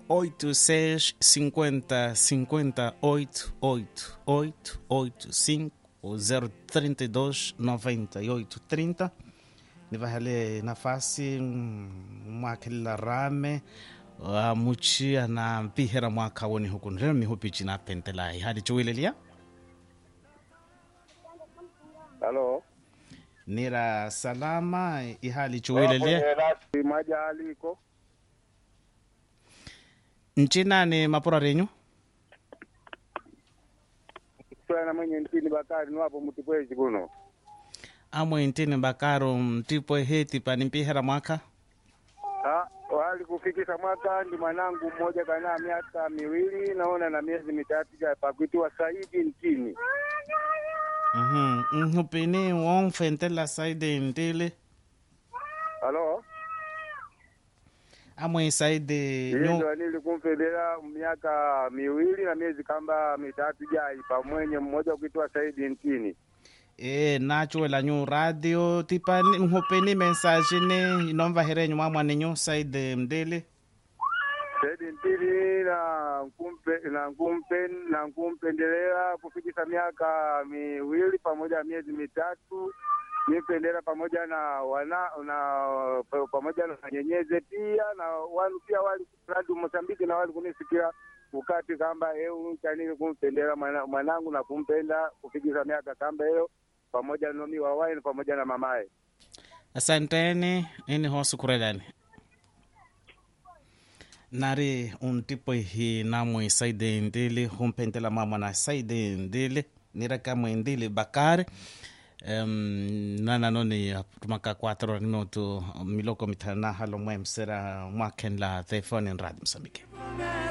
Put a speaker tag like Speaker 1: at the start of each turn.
Speaker 1: 86 50 58 8 8 85 ou 032 98 30 ni vahale nafasi mwakhelila rame amuchia na mpihera mwaka woni hukun lelo mihupichi na pentela ihali chuwilelia
Speaker 2: halo
Speaker 1: nira salama ihali chuwilelia
Speaker 2: rasi maja aliko
Speaker 1: nchinani mapura renyu
Speaker 2: swena mwenye ntini bakari niwapo mutipweji kuno
Speaker 1: amwe ntini bakaro mtipo heti pani mpihera mwaka
Speaker 2: Ha, wali kufikisha mwaka ndi mwanangu mmoja kana miaka miwili naona na miezi mitatu ja pakuitiwa Saidi ntini
Speaker 1: Mhm, nhupini wonfentela saide ntile
Speaker 2: halo
Speaker 1: amwe saide nyu
Speaker 2: ndo nili kumfedera miaka miwili na miezi kamba mitatu jai pamwenye mmoja kuitwa Saidi ntini
Speaker 1: e nachuela nyu radio tipani nhupini mensage ni inomvaherenyu mwamwaninyu saide mdele
Speaker 2: Saidi ntini na nkumpe na nkumpe na nkumpendelea kufikisha miaka miwili pamoja na miezi mitatu nipendera pamoja na wana na pa- pamoja na nyenyeze pia na wanu pia wali radio Mosambiki na wali kunisikia ukati kamba eu chanili kumpendera mwana- mwanangu na kumpenda kufikisha miaka kamba hiyo pamoja nomi wawaini pamoja na mamaye
Speaker 1: asanteni ini hosu kurelani nari un tipo hi namwe saide ndili humpentela mama na saide ndili nirakamwe ndili bakari um, nana noni tumaka 4 minuto miloko mitana halo mwe msera mwaken la telefoni radio msambike